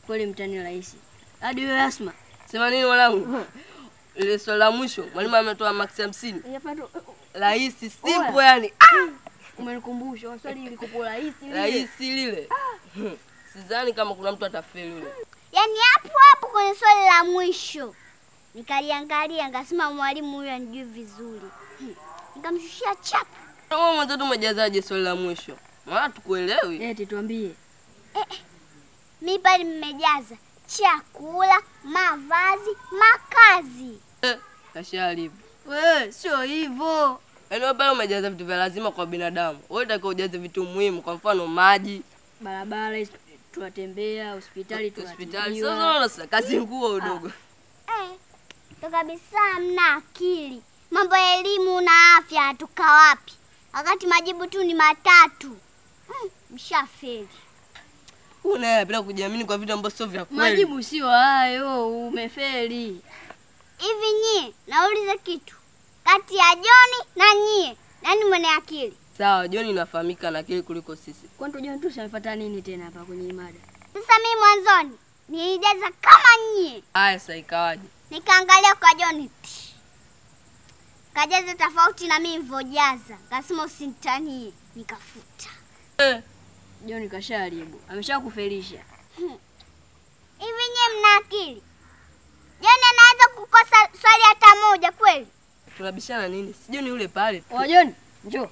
Kweli mtani rahisi. Hadi wewe Asma. Sema nini mwanangu? Ile swali la mwisho mwalimu ametoa maksi hamsini. Hapa tu Rahisi, simple Oya. yani. umenikumbusha swali lilikopo rahisi lile. Rahisi lile. Sidhani kama kuna mtu atafeli yule. Yaani hapo hapo kwenye swali la mwisho nikaliangalia, ngasema mwalimu huyu anijui vizuri, Hmm. nikamshushia chapa. Wewe mwenzetu umejazaje swali la mwisho? Maana tukuelewi. Eti tuambie. Mi pale mmejaza chakula, mavazi, makazi. Eh, kasharibu. Wewe sio hivyo. Yaani wewe pale umejaza vitu vya lazima kwa binadamu. Wewe unatakiwa ujaze vitu muhimu, kwa mfano maji, Barabara hizi tunatembea, hospitali hospitali. tunatibiwa. Sasa unaona sasa kazi nguo udogo. Eh, ndo kabisa mna akili. Mambo ya elimu na afya hatuka wapi, wakati majibu tu ni matatu. Hmm, mshafeli. Wewe naye anapenda kujiamini kwa vitu ambavyo sio vya kweli. Majibu sio hayo, umefeli. Hivi nyie, nauliza kitu kati ya Joni na nyie, nani mwenye akili? Sawa, John inafahamika na akili kuliko sisi. Kwani tujue tu tunafuata nini tena hapa kwenye mada? Sasa mimi mwanzoni nilijaza kama nyie, Haya sasa ikawaje? nikaangalia kwa Joni ti. kajaza tofauti na mimi nilivyojaza, kasema usinitanie, nikafuta. Eh, John kasharibu. Ameshakufelisha. Hivi nyie mna akili? Joni anaweza kukosa swali hata moja kweli? tunabishana nini? Si John yule pale. tu. Wa John, njoo.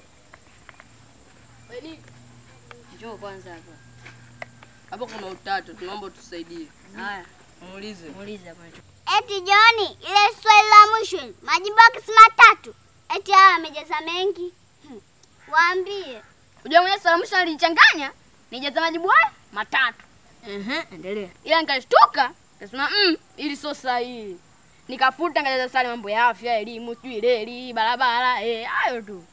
Njoo kwanza hapa. Hapo kuna utatu, tunaomba tusaidie. Haya, Muulize. muulize hapa. Eti Joni, ile swali la mwisho majibu yake si matatu, eti hawa amejaza mengi. Hmm. Waambie Unajua mwenye swala mwisho alinichanganya, nijaza majibu haya matatu. Ehe, endelea. Ila nikashtuka, nikasema mm, ili sio sahihi. Nikafuta nikajaza swali mambo ya afya, elimu, sijui reli, barabara, eh, hayo tu.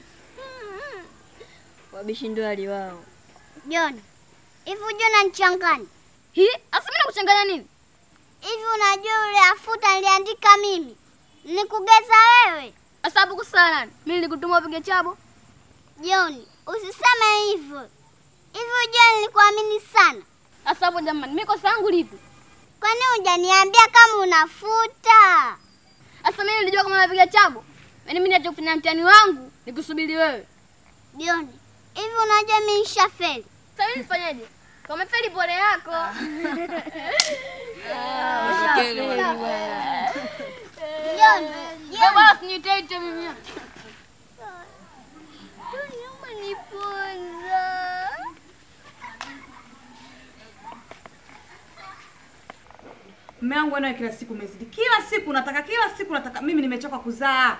Wabishi ndio hali wao. Joni, hivi unajua unanichanganya Hii, asa mimi nakuchanganya nini? hivi? Unajua yule afuta niliandika mimi, nikugeza wewe Sasa hapo kusana nani? Mimi nilikutuma upige chabo. Joni, usiseme hivyo hivi. Unajua nilikuamini sana, Sasa hapo jamani, mimi kosa langu lipi? kwani hujaniambia kama unafuta? Sasa mimi nilijua kama napiga chabo. Yaani mimi niache kufanya mtihani wangu, nikusubiri wewe. Joni, hivi unajua mimi nishafeli? Sasa mimi nifanyaje? Kama feli pole yako. Mshikeni mwalimu. Joni, Wewe bwana usiniite mimi. Joni umeniponza. Mume wangu naye kila siku umezidi. Kila siku nataka, kila siku nataka. Mimi nimechoka kuzaa.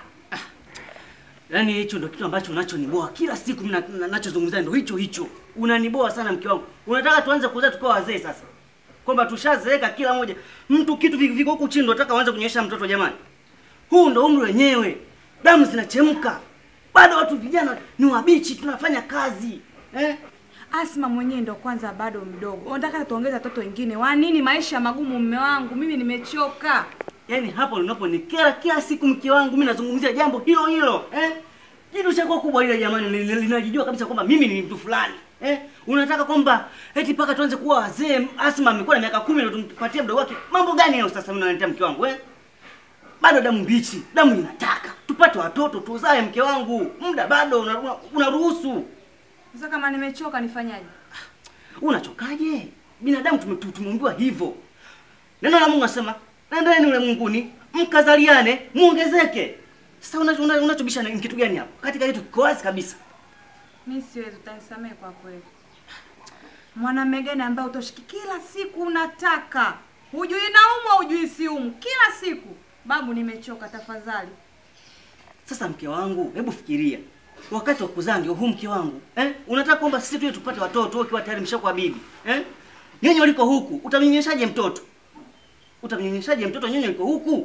Yaani hicho ndo kitu ambacho unachoniboa kila siku mimi na- na- nachozungumzia ndo hicho hicho. Unaniboa sana mke wangu. Unataka tuanze kuzaa tukiwa wazee sasa. Kwamba tushazeeka kila moja. Mtu kitu vi- viko huku chini ndo nataka uanze kunyonyesha mtoto jamani. Huu ndo umri wenyewe. Damu zinachemka. Bado watu vijana ni wabichi tunafanya kazi. Eh? Asma mwenyewe ndo kwanza bado mdogo. Unataka tuongeze watoto wengine. Wa nini maisha magumu mume wangu? Mimi nimechoka. Yaani hapo unaponikera kila siku mke wangu mimi nazungumzia jambo hilo hilo. Eh? Jitu chako kubwa ile jamani li- li- linajijua kabisa kwamba mimi ni mtu fulani. Eh? Unataka kwamba eti paka tuanze kuwa wazee. Asma amekuwa na miaka 10 ndio tumpatie mdogo wake. Mambo gani hayo sasa mimi naletea mke wangu eh? Bado damu mbichi, damu inataka. Tupate watoto tuzae mke wangu. Muda bado una- una- unaruhusu. Sasa kama nimechoka nifanyaje? Unachokaje? Binadamu tume- tu- tumeumbiwa hivyo. Neno la Mungu nasema, nendeni ulimwenguni, mkazaliane, muongezeke. Sasa una- una- unachobisha ni kitu gani hapo? Katika kitu kiko wazi kabisa. Mimi siwezi, utanisamehe kwa kweli. Mwanamume gani ambaye utoshiki kila siku unataka? Hujui naumwa, hujui siumu. Kila siku. Babu nimechoka tafadhali. Sasa mke wangu, hebu fikiria. Wakati wa kuzaa ndio huu mke wangu. Eh? Unataka kwamba sisi tuje tupate watoto wewe ukiwa tayari mshakuwa bibi. Eh? Nyinyi waliko huku, utamnyonyeshaje mtoto? Utamnyonyeshaje mtoto nyinyi waliko huku?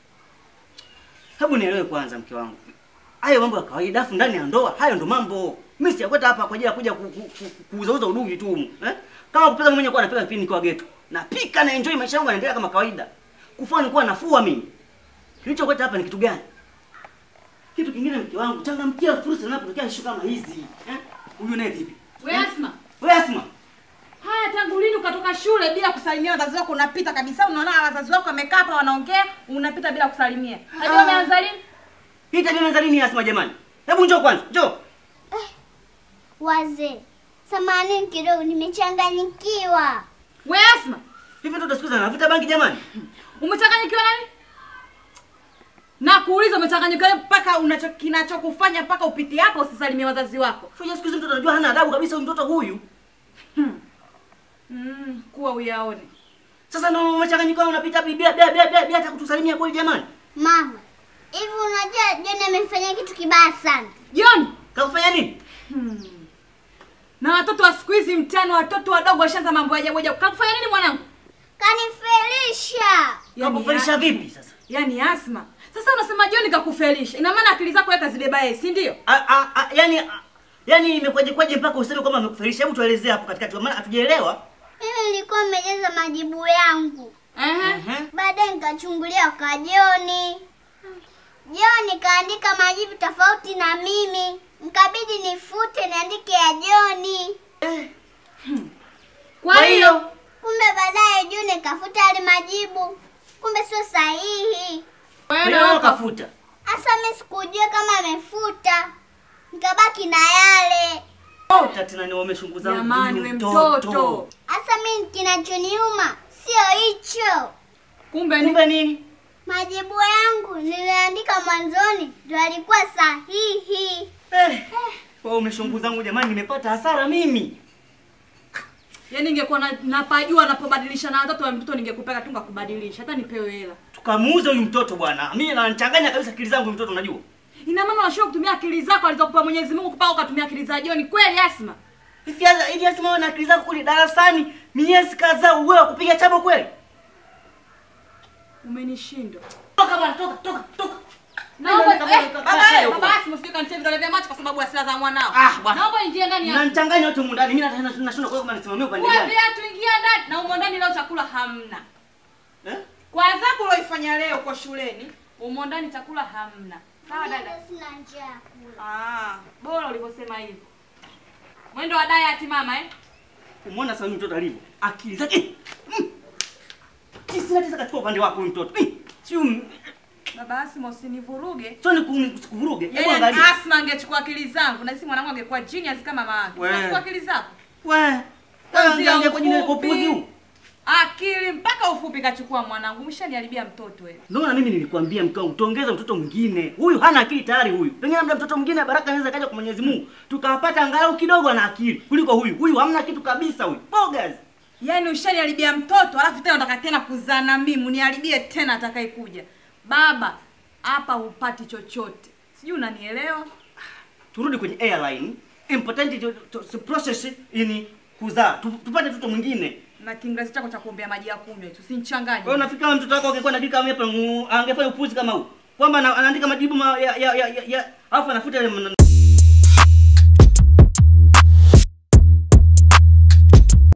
Hebu nielewe kwanza mke wangu. Hayo mambo ya kawaida afu ndani ya ndoa, hayo ndo mambo. Mimi sijakwenda hapa kwa ajili ya kuja ku- ku- ku- kuuzauza udugu tu. humu, Eh? Kama kupika mwenyewe kwa napika kipindi nikiwa geto. Napika na enjoy maisha yangu yanaendelea kama kawaida. Kufua nilikuwa nafua mimi. Kilichokuleta hapa ni kitu gani? Kitu kingine mke wangu, changamkia fursa zinapotokea issue kama hizi. Eh? Huyu naye vipi? Wewe Asma, Wewe Asma, haya tangu lini ukatoka shule bila kusalimia wazazi wako, unapita kabisa. Unaona wazazi wako wamekaa hapa wanaongea, unapita bila kusalimia. Unajua umeanza lini? Hii tabia imeanza lini Asma jamani? Hebu njoo kwanza, njoo. Wazee, samahani kidogo, nimechanganyikiwa. We Asma, Hivi mtoto siku hizi anavuta bangi jamani? umechanganyikiwa nani? Na kuuliza umechanganyikiwa mpaka unacho kinachokufanya mpaka upite hapa usisalimie wazazi wako. Fanya siku hizi mtoto anajua hana adabu kabisa huyu mtoto huyu. Mm, kuwa uyaone. Sasa ndio umechanganyika unapita bila bila bila bila bila hata kutusalimia kweli jamani. Mama, hivi unajua John amefanya kitu kibaya sana. John, Kakufanya nini? na watoto wa siku hizi mtano, watoto wadogo washaanza mambo ya ajabu ajabu. Kakufanya nini mwanangu? Kanifelisha. Kakufelisha vipi sasa? Yaani Asma. Sasa unasema John kakufelisha. Ina maana akili zako wewe kazibeba yeye, si ndio? A, a, a, yani a, yani imekwaje kwaje mpaka useme kwamba amekufelisha? Hebu tuelezee hapo katikati kwa maana hatujaelewa. Mimi nilikuwa nimejaza majibu yangu, Ehe. Ehe. baadaye nikachungulia kwa Joni. Joni kaandika majibu tofauti na mimi, mkabidi nifute niandike ya Joni. Kwa hiyo Kumbe baadaye Joni kafuta yale majibu, kumbe sio sahihi. wewe Kwa na hiyo wako kafuta. Hasa mimi sikujua kama amefuta, nikabaki na yale. Ota tena ni wameshunguza Jamani, huyu we mtoto. Hasa mimi kinachoniuma sio hicho. kumbe ni Kumbe nini? Majibu yangu niliandika mwanzoni ndio alikuwa sahihi. Eh. Wewe umeshunguza zangu jamani, nimepata hasara mimi. yaani ingekuwa na, napajua napobadilisha na watoto wa mtoto ningekupeka tu ngakubadilisha hata nipewe hela. Tukamuuza huyu mtoto bwana. Mimi ananichanganya kabisa akili zangu huyu mtoto unajua. Ina maana unashindwa kutumia akili zako alizokupa Mwenyezi Mungu kupaka ukatumia akili za John. Kweli Asma? Hivi hasa hivi hasa wewe na akili zako kule darasani miezi kadhaa wewe kupiga chabo kweli? Umenishinda. Toka bwana, toka, toka, toka. Naomba Nenda, nenda, eh, nenda, baba nenda, eh, huko. baba Asma usije kanitia vidole vya macho kwa sababu ya hasira za mwanao. Ah, bwana. Naomba ingie ndani ya. Mnanichanganya wote humu ndani. Mimi hata nashindwa kwa kama nisimamie upande Wewe gani. viatu ingia ndani na umo ndani leo chakula hamna. Eh? Kwa adhabu ulioifanya leo kwa shuleni, umo ndani chakula hamna. Sawa dada? Mimi sina njaa ya kula. Ah, bora ulivyosema hivyo. Mwendo wa diet mama eh? Umeona sasa huyu mtoto alivyo? Akili zake. Mm. Tisa tisa katika upande wako huyu mtoto. Eh, Sio Baba Asma usinivuruge. sio ni kuvuruge. Hebu Yaani angalia. Asma angechukua akili zangu na sisi mwanangu angekuwa genius kama mama yake. We. Chukua akili zako. Wewe. Kwanzia Angalia kwa jina la ufupi. kopuzi huu. Akili mpaka ufupi kachukua mwanangu. Umeshaniharibia mtoto wewe. Ndio maana mimi nilikwambia mke wangu tuongeze mtoto mwingine. Huyu hana akili tayari huyu. Pengine labda mtoto mwingine baraka anaweza kaja kwa Mwenyezi Mungu. Tukawapata angalau kidogo ana akili kuliko huyu. Huyu hamna kitu kabisa huyu. Bogas. Yaani ushaniharibia mtoto alafu tena unataka tena kuzaa na mimi uniharibie tena atakayekuja. Baba, hapa hupati chochote. Sijui unanielewa? Turudi kwenye airline. Important to, to, to process in kuzaa. Tu, tupate mtoto mwingine. Na Kiingereza chako cha kuombea maji ya kunywa hicho. Usinichanganye. Kwa hiyo nafikiri kama mtoto wako angekuwa anaandika kama hapa angefanya upuzi kama huu. Kwamba ana- anaandika majibu ma, ya ya ya, ya, ya alafu anafuta yale maneno.